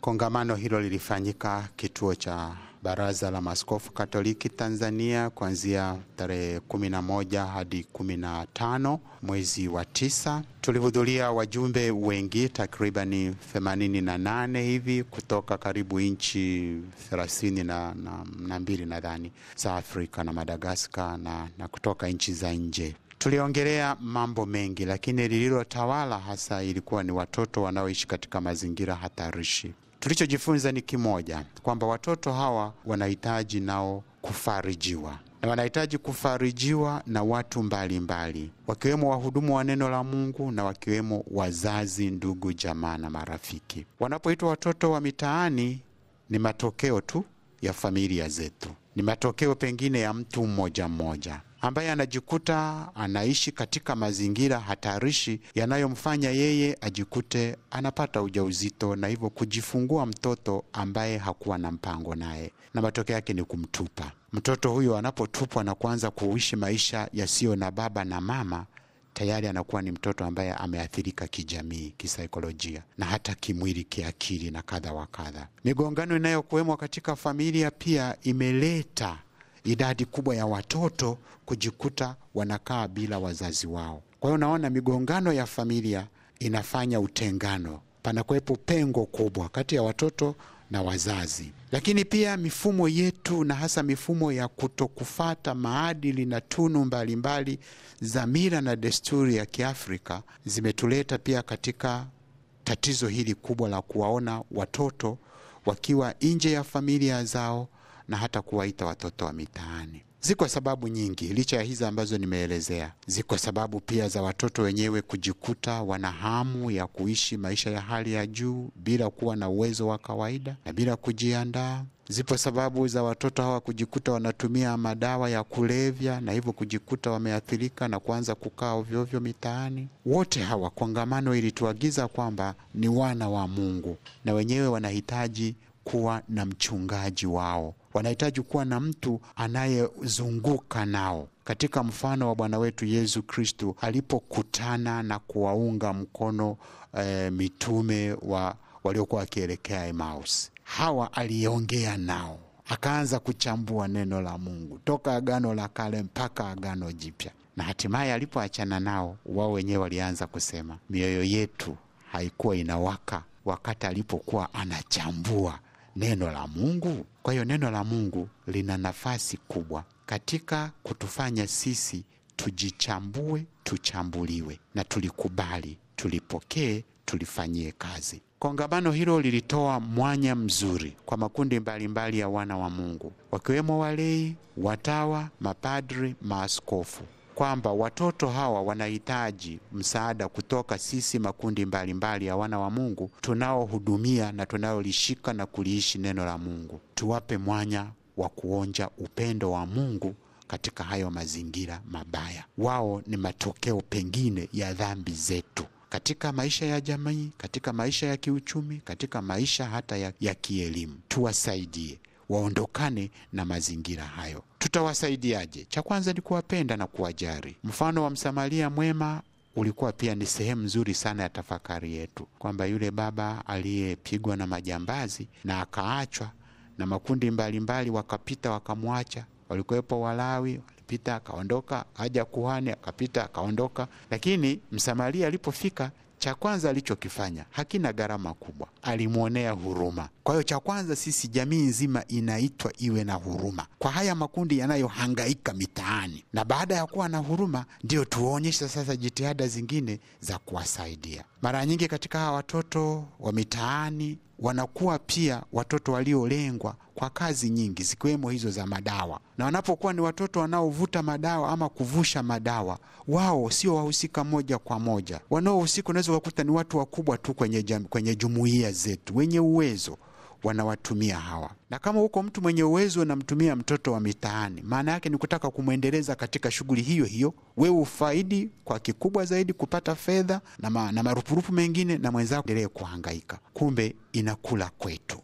Kongamano hilo lilifanyika kituo cha Baraza la Maaskofu Katoliki Tanzania kuanzia tarehe 11 hadi 15 mwezi wa tisa. Tulihudhuria wajumbe wengi takribani 88 hivi kutoka karibu nchi 30 na, na, na mbili nadhani za Afrika na Madagaskar na, na kutoka nchi za nje. Tuliongelea mambo mengi, lakini lililotawala hasa ilikuwa ni watoto wanaoishi katika mazingira hatarishi. Tulichojifunza ni kimoja, kwamba watoto hawa wanahitaji nao kufarijiwa na wanahitaji kufarijiwa na watu mbalimbali mbali, wakiwemo wahudumu wa neno la Mungu na wakiwemo wazazi, ndugu, jamaa na marafiki. Wanapoitwa watoto wa mitaani, ni matokeo tu ya familia zetu, ni matokeo pengine ya mtu mmoja mmoja ambaye anajikuta anaishi katika mazingira hatarishi yanayomfanya yeye ajikute anapata ujauzito na hivyo kujifungua mtoto ambaye hakuwa na mpango naye, na matokeo yake ni kumtupa mtoto huyo. Anapotupwa na kuanza kuishi maisha yasiyo na baba na mama, tayari anakuwa ni mtoto ambaye ameathirika kijamii, kisaikolojia na hata kimwili, kiakili na kadha wa kadha. Migongano inayokuwemo katika familia pia imeleta idadi kubwa ya watoto kujikuta wanakaa bila wazazi wao. Kwa hiyo unaona, migongano ya familia inafanya utengano, panakuwepo pengo kubwa kati ya watoto na wazazi. Lakini pia mifumo yetu na hasa mifumo ya kutokufata maadili na tunu mbalimbali za mila na desturi ya Kiafrika zimetuleta pia katika tatizo hili kubwa la kuwaona watoto wakiwa nje ya familia zao na hata kuwaita watoto wa mitaani. Ziko sababu nyingi, licha ya hizi ambazo nimeelezea. Ziko sababu pia za watoto wenyewe kujikuta wana hamu ya kuishi maisha ya hali ya juu bila kuwa na uwezo wa kawaida na bila kujiandaa. Zipo sababu za watoto hawa kujikuta wanatumia madawa ya kulevya na hivyo kujikuta wameathirika na kuanza kukaa ovyoovyo mitaani. Wote hawa, kongamano ilituagiza kwamba ni wana wa Mungu na wenyewe wanahitaji kuwa na mchungaji wao, wanahitaji kuwa na mtu anayezunguka nao, katika mfano wa Bwana wetu Yesu Kristu alipokutana na kuwaunga mkono e, mitume wa waliokuwa wakielekea Emmaus. Hawa aliongea nao, akaanza kuchambua neno la Mungu toka Agano la Kale mpaka Agano Jipya, na hatimaye alipoachana nao, wao wenyewe walianza kusema mioyo yetu haikuwa inawaka wakati alipokuwa anachambua neno la Mungu. Kwa hiyo neno la Mungu lina nafasi kubwa katika kutufanya sisi tujichambue, tuchambuliwe na tulikubali, tulipokee, tulifanyie kazi. Kongamano hilo lilitoa mwanya mzuri kwa makundi mbalimbali mbali ya wana wa Mungu, wakiwemo walei, watawa, mapadri, maaskofu kwamba watoto hawa wanahitaji msaada kutoka sisi makundi mbalimbali mbali ya wana wa Mungu tunaohudumia na tunaolishika na kuliishi neno la Mungu. Tuwape mwanya wa kuonja upendo wa Mungu katika hayo mazingira mabaya. Wao ni matokeo pengine ya dhambi zetu katika maisha ya jamii, katika maisha ya kiuchumi, katika maisha hata ya, ya kielimu. Tuwasaidie waondokane na mazingira hayo. Tutawasaidiaje? Cha kwanza ni kuwapenda na kuwajali. Mfano wa Msamaria mwema ulikuwa pia ni sehemu nzuri sana ya tafakari yetu, kwamba yule baba aliyepigwa na majambazi na akaachwa na makundi mbalimbali mbali, wakapita wakamwacha. Walikuwepo Walawi, walipita akaondoka, aja kuhani akapita akaondoka, lakini Msamaria alipofika cha kwanza alichokifanya hakina gharama kubwa, alimwonea huruma. Kwa hiyo cha kwanza, sisi jamii nzima inaitwa iwe na huruma kwa haya makundi yanayohangaika mitaani, na baada ya kuwa na huruma, ndio tuonyeshe sasa jitihada zingine za kuwasaidia. Mara nyingi katika hawa watoto wa mitaani wanakuwa pia watoto waliolengwa kwa kazi nyingi zikiwemo hizo za madawa, na wanapokuwa ni watoto wanaovuta madawa ama kuvusha madawa, wao sio wahusika moja kwa moja. Wanaohusika unaweza kukuta ni watu wakubwa tu kwenye, jam, kwenye jumuiya zetu wenye uwezo wanawatumia hawa, na kama huko mtu mwenye uwezo unamtumia mtoto wa mitaani, maana yake ni kutaka kumwendeleza katika shughuli hiyo hiyo, wewe ufaidi kwa kikubwa zaidi kupata fedha na, ma, na marupurupu mengine, na mwenzako endelee kuhangaika. Kumbe inakula kwetu.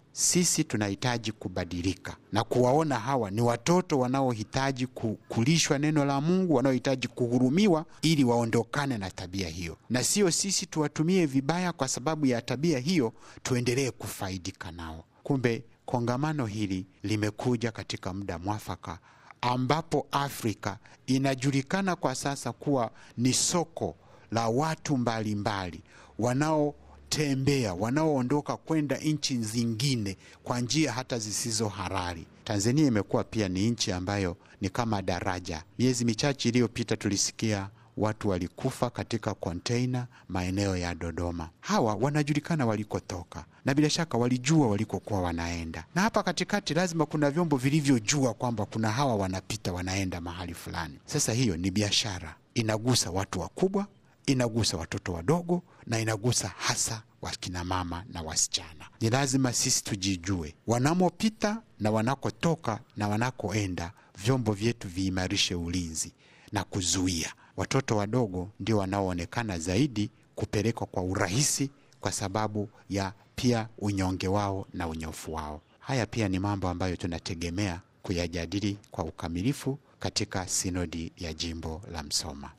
sisi tunahitaji kubadilika na kuwaona hawa ni watoto wanaohitaji kulishwa neno la Mungu, wanaohitaji kuhurumiwa ili waondokane na tabia hiyo, na sio sisi tuwatumie vibaya kwa sababu ya tabia hiyo, tuendelee kufaidika nao. Kumbe kongamano hili limekuja katika muda mwafaka ambapo Afrika inajulikana kwa sasa kuwa ni soko la watu mbalimbali wanao tembea wanaoondoka kwenda nchi zingine kwa njia hata zisizo halali. Tanzania imekuwa pia ni nchi ambayo ni kama daraja. Miezi michache iliyopita tulisikia watu walikufa katika konteina maeneo ya Dodoma. Hawa wanajulikana walikotoka na bila shaka walijua walikokuwa wanaenda, na hapa katikati lazima kuna vyombo vilivyojua kwamba kuna hawa wanapita wanaenda mahali fulani. Sasa hiyo ni biashara, inagusa watu wakubwa inagusa watoto wadogo na inagusa hasa wakina mama na wasichana. Ni lazima sisi tujijue wanamopita na wanakotoka na wanakoenda. Vyombo vyetu viimarishe ulinzi na kuzuia. Watoto wadogo ndio wanaoonekana zaidi kupelekwa kwa urahisi, kwa sababu ya pia unyonge wao na unyofu wao. Haya pia ni mambo ambayo tunategemea kuyajadili kwa ukamilifu katika sinodi ya jimbo la Msoma.